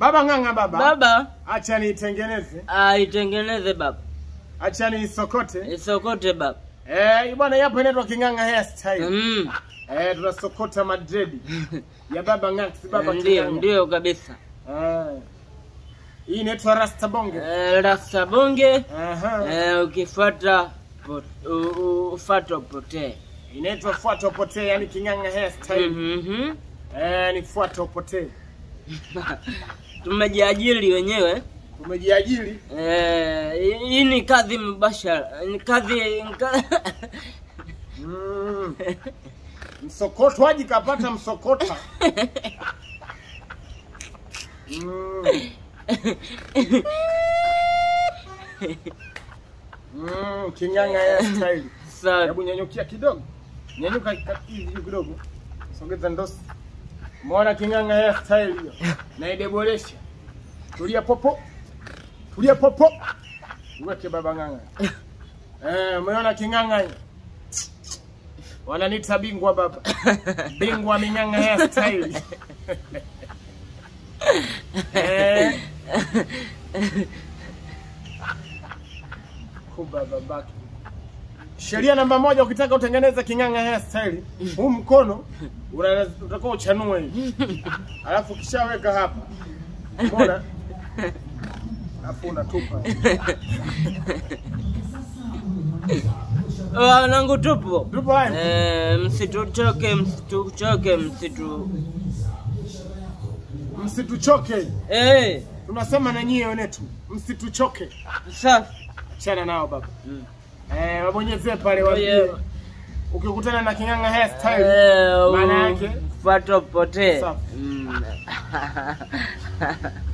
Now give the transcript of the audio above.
Baba ng'ang'a baba. Baba, Acha niitengeneze. aitengeneze baba. Acha niisokote. Isokote baba. Eh, bwana yapo inaitwa King'ang'a hairstyle. Mm. Eh, tunasokota madredi. ya baba ng'ang'a, si baba Ndio, King'ang'a. ndio kabisa. Eh. Hii inaitwa Rasta Bonge. Eh, rasta bonge Aha. eh, ukifuata pot- u- u- ufuata upotee. Inaitwa fuata upotee, yani King'ang'a hairstyle. Mhm. Eh, ni fuata upotee. Tumejiajiri wenyewe. Umejiajiri. Eh, hii ni kazi mubashara. Ni kazi ka- Mm. Msokotwaji kapata msokota. Mm. Mm, King'ang'a hairstyle. Sawa. Hebu nyanyukia kidogo, nyanyuka ka- hivi juu kidogo, sogeza ndosi. Umeona King'ang'a hairstyle hiyo, naidebolesha. Tulia popo, tulia popo, uweke baba ng'ang'a. Eh, umeona King'ang'a hiyo? Wananiita bingwa baba, bingwa ming'ang'a hairstyle. eh, kuba babake. Sheria namba moja, ukitaka utengeneze King'ang'a hairstyle, huu mkono una- utakuwa uchanue hivi, alafu ukishaweka hapa, umeona, alafu unatupa Wanangu tupo. tupo haya. Eh, msituchoke, msituchoke, msitu Msituchoke, eh, tunasema na nyie wenetu, msituchoke. safi. Achana nao baba, Mm. eh, wabonyezee pale, Oh, waambie yeah. ukikutana na King'ang'a hairstyle Eh, maana yake ufuata upotee. Safi. Mm.